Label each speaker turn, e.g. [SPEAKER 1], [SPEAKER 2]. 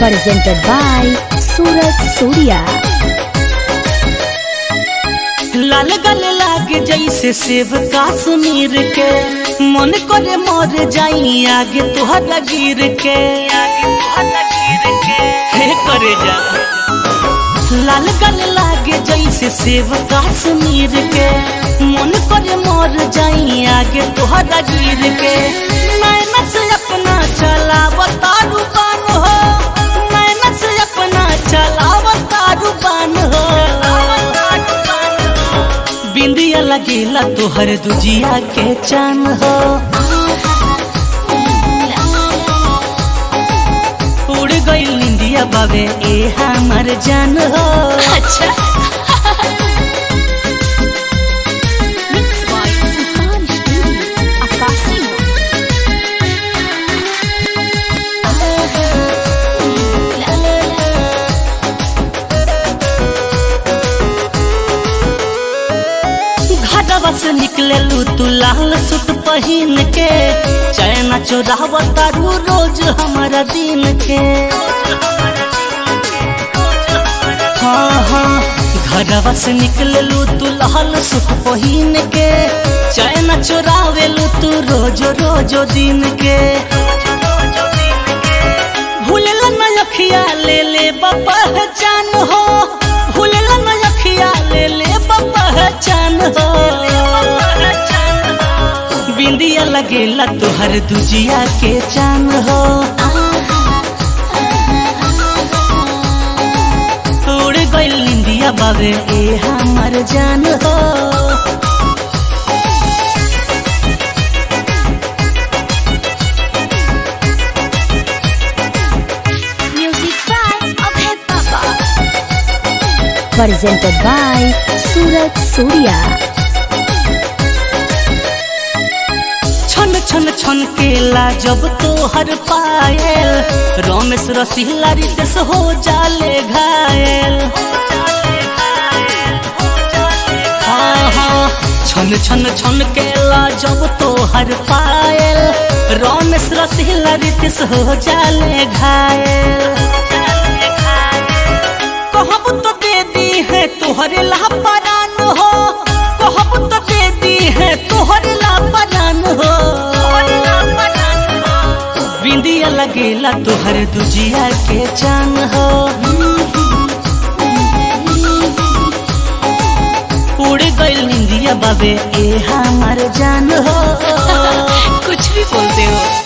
[SPEAKER 1] presented by Surat Surya.
[SPEAKER 2] लाल गल लागे जैसे सेब काश्मीर के मन करे मर जाई आगे तुहरा गिर के आगे तुहरा गिर के हे करे जा लाल गल लागे जैसे सेब काश्मीर के मन करे मर जाई आगे तुहरा गिर के नैना से अपना चलाव तारू बान हो नैना से अपना चलाव तारू बान हो बिंदिया लगेला तोहर दुजिया के चान हो उड़ गई निंदिया बाबे ए हमर जान हो
[SPEAKER 1] अच्छा Mixed by Sultan Studio, Akasimo.
[SPEAKER 2] घाटवा से निकले तू लाल सूट पहिन के चैना चोराव तारू रोज हमारा दिन के हाँ हाँ घरवा से निकले तू लाल सूट पहिन के चैना चोरावेलू तू रोज रोज दिन के भूलला न अखिया ले ले पहचान हो भूलला न अखिया ले ले पहचान हो बिंदिया लगेला तोहर दुजिया के चान हो उड़ गइल निंदिया बाबे ए हमर जान हो
[SPEAKER 1] Music by Abhay Papa. Presented by Surat Surya.
[SPEAKER 2] छन छन छन केला जब तोहर पायल रमेश रसीला रितेश हो जाले घायल हाँ हाँ छन छन छन केला जब तोहर पायल रमेश रसीला रितेश हो जाले घायल कहब तो दे दी है तोहरे लापरान हो कहब तो दे दी है तोहरे लापरान हो बिंदिया लगेला तोहर दुजिया के चान हो उड़ गइल निंदिया बाबे ए हमार जान हो
[SPEAKER 1] कुछ भी बोलते हो